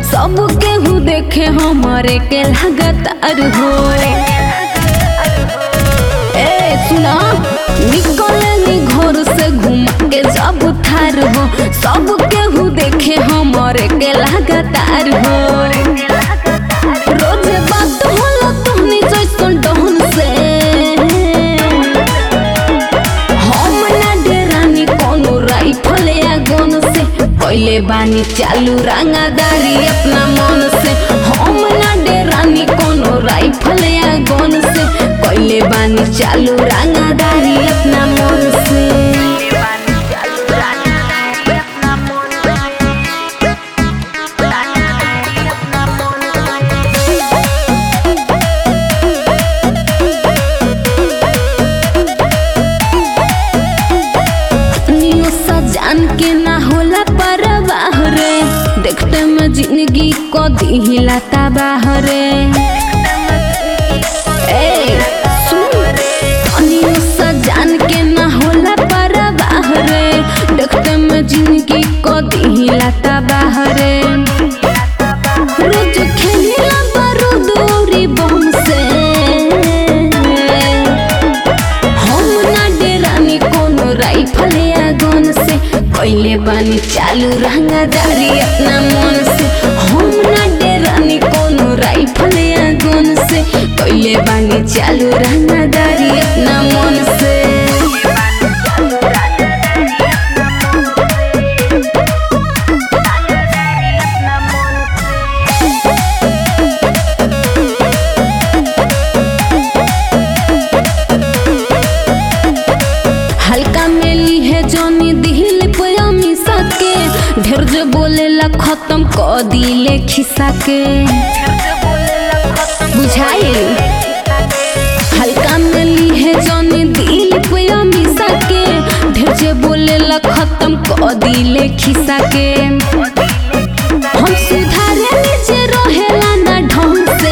सब केहू देखे हमारे के लगातार हो ए सुना निकलनी घर से घूम के जब थार हो सब केहू देखे हमारे के लगातार हो रोज बात होला तोहनी जैसन डहन से हम ना डेरानी कोनो राइफल या गन से पहले बानी चालू रंगादारी अपना मन से हम ना डेरानी कोनो राइफल या गन से पहले बानी चालू रंगादारी अपना मन से नियो सजान के ना होला परवाह रे देखते में जिंदगी को दिहिला तबाह रे ए सुन नियो सजान के ना होला परवाह रे देखते में जिंदगी को दिहिला तबाह रे रोज खेलिला बारूद औरी बम से हम ना डेरानी कोनो राइफल या गन से पहले बानी चालू रंगादारी अपना मन से हम ना डेरानी कोनो राइफल या गन से पहले बानी चालू रंगादारी अपना मन से हल्का मेली है जोनी दिल पे अमी सके ढेर जो बोलेला खत्म क दिले खिसा के बुझाई हल्का मेली है जोनी दिल पे अमी सके ढेर जो बोलेला खत्म क दिले खिसा के हम सुधारे नीचे रहेला ना ढंग से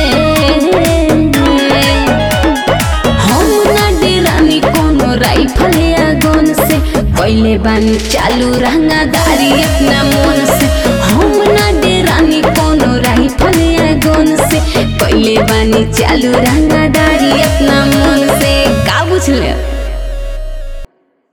हम ना डेरानी कोनो राइफल या गन से पहले बानी चालू रंगादारी अपना मन से हम ना डेरानी कोनो राइफल या गन से पहले बानी चालू रंगादारी अपना मन से का बुझले